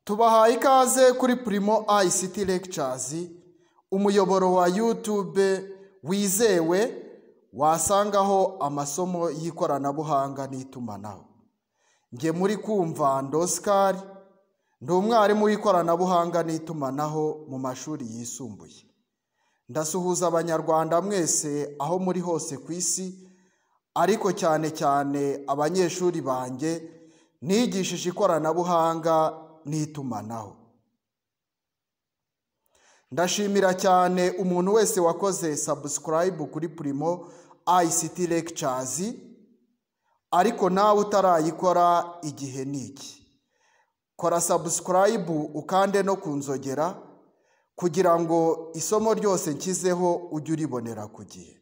tubahaye ikaze kuri Primo ICT Lectures umuyoboro wa YouTube wizewe wasangaho amasomo y'ikoranabuhanga n'itumanaho njye muri kumva ndosikari ndi umwarimu w'ikoranabuhanga n'itumanaho mu mashuri yisumbuye ndasuhuza abanyarwanda mwese aho muri hose ku isi ariko cyane cyane abanyeshuri banjye nigishije ikoranabuhanga n'itumanaho ndashimira cyane umuntu wese wakoze sabusikarayibu kuri Primo ICT Lectures ariko nawe utarayikora igihe ni iki kora sabusikarayibu ukande no ku nzogera kugira ngo isomo ryose nshyizeho ujye uribonera ku gihe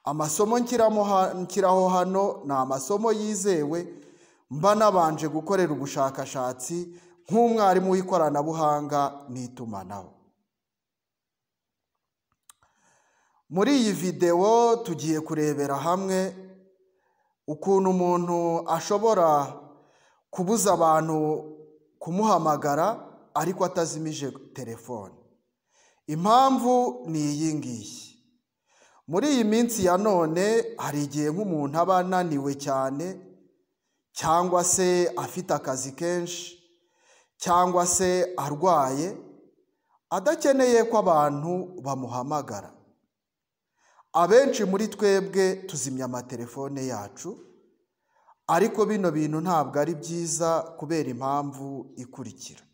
amasomo nshyiraho hano ni amasomo yizewe mba nabanje gukorera ubushakashatsi nk'umwarimu w'ikoranabuhanga n'itumanaho muri iyi videwo tugiye kurebera hamwe ukuntu umuntu ashobora kubuza abantu kumuhamagara ariko atazimije telefone impamvu ni iyi ngiyi muri iyi minsi ya none hari igihe nk'umuntu aba ananiwe cyane cyangwa se afite akazi kenshi cyangwa se arwaye adakeneye ko abantu bamuhamagara abenshi muri twebwe tuzimya amatelefone yacu ariko bino bintu ntabwo ari byiza kubera impamvu ikurikira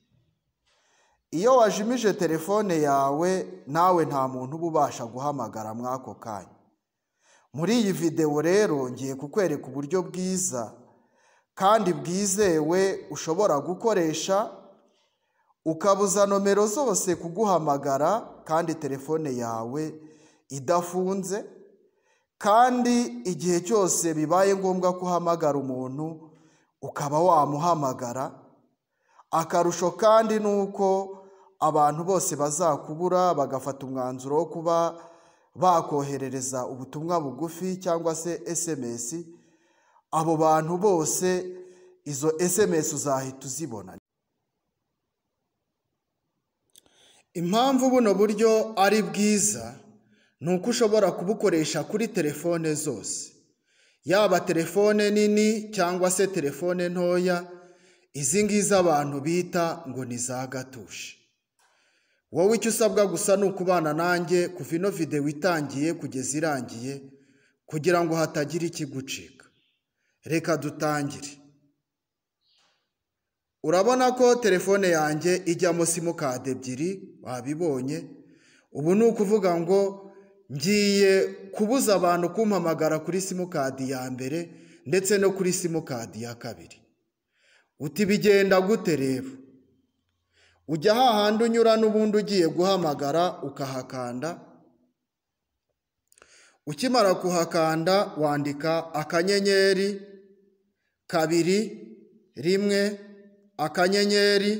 iyo wajimije telefone yawe nawe nta muntu uba ubasha guhamagara mw'ako kanya muri iyi videwo rero ngiye kukwereka uburyo bwiza kandi bwizewe ushobora gukoresha ukabuza nomero zose kuguhamagara kandi telefone yawe idafunze kandi igihe cyose bibaye ngombwa ko uhamagara umuntu ukaba wamuhamagara akarusho kandi ni uko abantu bose bazakubura bagafata umwanzuro wo kuba bakoherereza ubutumwa bugufi cyangwa se sms abo bantu bose izo sms uzahita uzibona impamvu buno buryo ari bwiza ni uko ushobora kubukoresha kuri telefone zose yaba telefone nini cyangwa se telefone ntoya izi ngizi abantu bita ngo ni za gatushe wowe icyo usabwa gusa ni ukubana nanjye kuva ino videwo itangiye kugeza irangiye kugira ngo hatagira ikigucika reka dutangire urabona ko telefone yanjye ijyamo simukadi ebyiri wabibonye ubu ni ukuvuga ngo ngiye kubuza abantu kumpamagara kuri simukadi ya mbere ndetse no kuri simukadi ya kabiri uti bigenda gute rero ujya hahandi unyura n'ubundi ugiye guhamagara ukahakanda ukimara kuhakanda wandika akanyenyeri kabiri rimwe akanyenyeri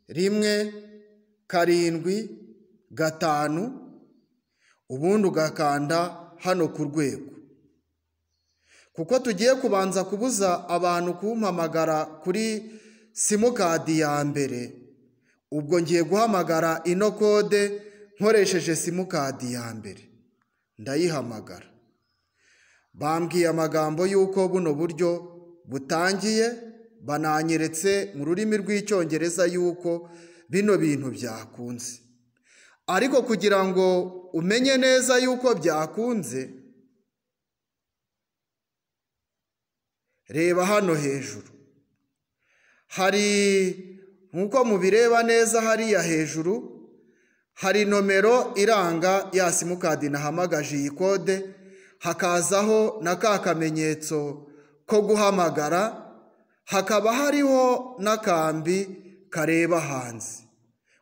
rimwe karindwi gatanu ubundi ugakanda hano ku rwego kuko tugiye kubanza kubuza abantu kumpamagara kuri simukadi ya mbere ubwo ngiye guhamagara ino kode nkoresheje simukadi ya mbere ndayihamagara bambwiye amagambo y'uko buno buryo butangiye bananyeretse mu rurimi rw'icyongereza y'uko bino bintu byakunze ariko kugira ngo umenye neza y'uko byakunze reba hano hejuru hari nk'uko mubireba neza hariya hejuru hari nomero iranga ya simukadi nahamagaje iyi kode hakazaho na ka kamenyetso ko guhamagara hakaba hariho n'akambi kareba hanze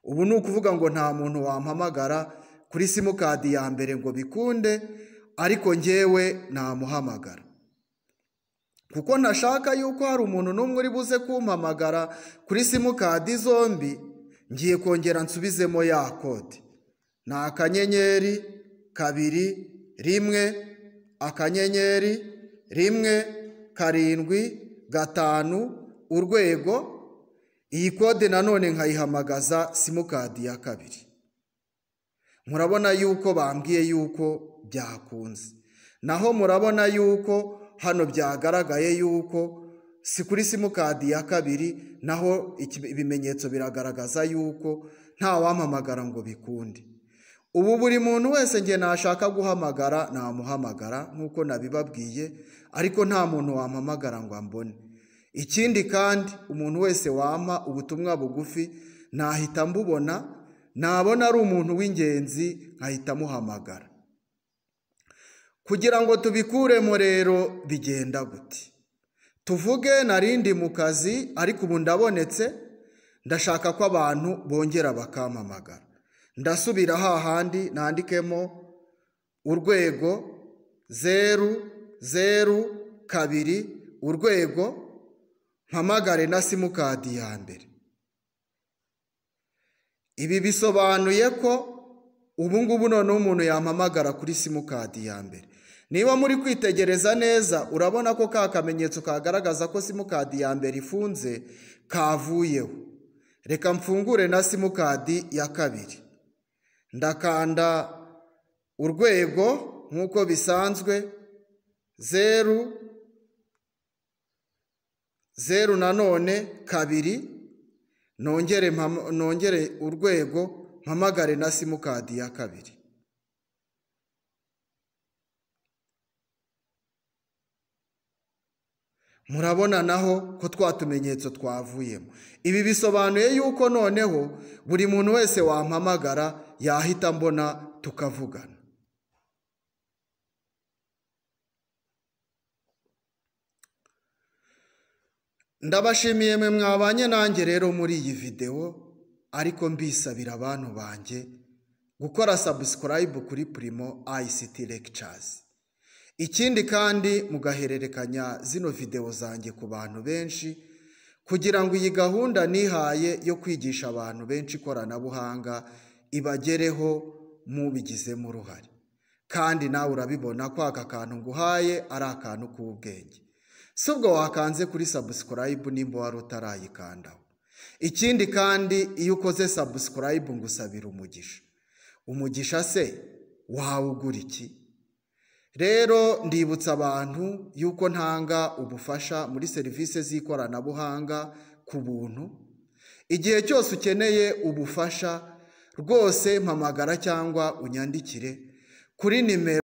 ubu ni ukuvuga ngo nta muntu wampamagara kuri simukadi ya mbere ngo bikunde ariko ngewe namuhamagara kuko ntashaka yuko hari umuntu n'umwe uri buze kumpamagara kuri simukadi zombi ngiye kongera nsubizemo ya kode ni akanyenyeri kabiri rimwe akanyenyeri rimwe karindwi gatanu urwego iyi kode nanone nkayihamagaza simukadi ya kabiri murabona yuko bambwiye yuko byakunze naho murabona yuko hano byagaragaye yuko si kuri simukadi ya kabiri naho ibimenyetso biragaragaza yuko nta wampamagara ngo bikunde ubu buri muntu wese njye nashaka guhamagara namuhamagara nk'uko nabibabwiye ariko nta muntu wampamagara ngo ambone ikindi kandi umuntu wese wampa ubutumwa bugufi nahita mbubona nabona ari umuntu w'ingenzi nkahita amuhamagara kugira ngo tubikuremo rero bigenda gute tuvuge narindi mu kazi ariko ubu ndabonetse ndashaka ko abantu bongera bakampamagara ndasubira hahandi nandikemo urwego zeru zeru kabiri urwego mpamagare na simukadi ya mbere ibi bisobanuye ko ubu ngubu noneho umuntu yampamagara kuri simukadi ya mbere niba muri kwitegereza neza urabona ko ka kamenyetso kagaragaza ko simukadi ya mbere ifunze kavuyeho reka mfungure na simukadi ya kabiri ndakanda urwego nk'uko bisanzwe zeru zeru nanone kabiri nongere urwego mpamagare na simukadi ya kabiri murabona naho ko twa tumenyetso twavuyemo ibi bisobanuye yuko noneho buri muntu wese wampamagara yahita mbona tukavugana ndabashimiye mwe mwabanye nanjye rero muri iyi videwo ariko mbisabira abantu banjye gukora sabusikarayibu kuri purimo ayisiti legicasi ikindi kandi mugahererekanya zino videwo zanjye ku bantu benshi kugira ngo iyi gahunda nihaye yo kwigisha abantu benshi ikoranabuhanga ibagereho mubigizemo uruhare kandi nawe urabibona ko aka kantu nguhaye ari akantu k'ubwenge si ubwo wakanze kuri sabusikarayibu nimba wari utarayikandaho ikindi kandi iyo ukoze sabusikarayibu ngo usabire umugisha umugisha se wawugura iki rero ndibutsa abantu yuko ntanga ubufasha muri serivisi z'ikoranabuhanga ku buntu igihe cyose ukeneye ubufasha rwose mpamagara cyangwa unyandikire kuri nimero